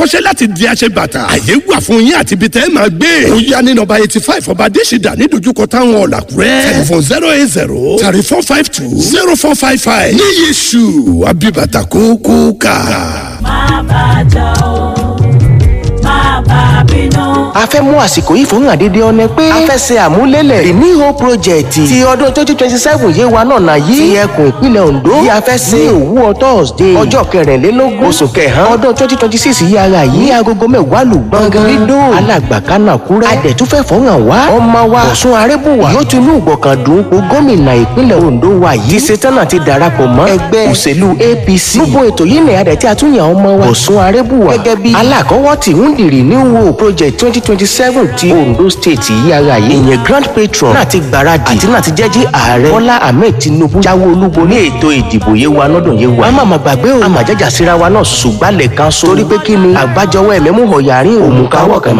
kọ́ṣẹ́ láti di aṣẹ bàtà. àyè wà fún yín àti ibi tẹ́ ẹ máa gbé. ó yá ní nọ́mbà eighty five ọba adésìdá ní dojúkọ táwọn ọ̀làkúrẹ́. tẹlifon zero eight zero thirty four five two zero four five five. ní yéṣu abibata kókó ká. má bàjẹ́ o má bà bínú. a fẹ́ mú àsìkò yìí fún àdédé ọ̀nẹ́ pé a fẹ́ ṣe àmúlélẹ̀ the new hope project ti ọdún twenty twenty seven yé wa náà náà yìí ti ẹkùn ìpínlẹ̀ Ondo yìí a fẹ́ ṣe ní òwúrọ̀ Thursday ọjọ́ kẹrìnlélógún oṣù kẹhàn ọdún twenty twenty six yìí ara yìí ní agogo mẹ́wàá lù gbọ̀ngàn dídó alàgbàkánà kúrẹ́ adẹ̀túnfẹ́ fọ́nrán wa ọmọ wa Ọ̀ṣun Arẹ́bùwà yóò tún ní ìgbọ̀kàndùn o gómìnà ìpínlẹ̀ Ondo wa yìí ti ṣetán àti darapọ̀ mọ́ ẹgbẹ́ òṣèlú APC gbogbo ètò yìí ní adẹ̀ tí a tún yàn ọmọ wa Ọ̀ṣun Arẹ́bùwà gẹ́gẹ́ bí alákọ̀wọ́ tí ń dìrì ní wo project twenty twenty seven ti Ondo state yìí ara yìí ìyẹn grand patron náà ti gbáradì àti náà ti jẹ́jí ààrẹ Bọ́lá Ahmed Tinubu jáwé olúbo ní ètò ìdìbò yé wa lọ́dún yé wa. àmọ́ àmọ́ gbàgbé o àmàjẹ́jà síra wa náà ṣùgbọ́n lẹ́ẹ̀kan so torí pé kí ni àgbájọwọ́ ẹ̀mẹ́mú ọ̀yàrin òmùkáwọ̀ kàmá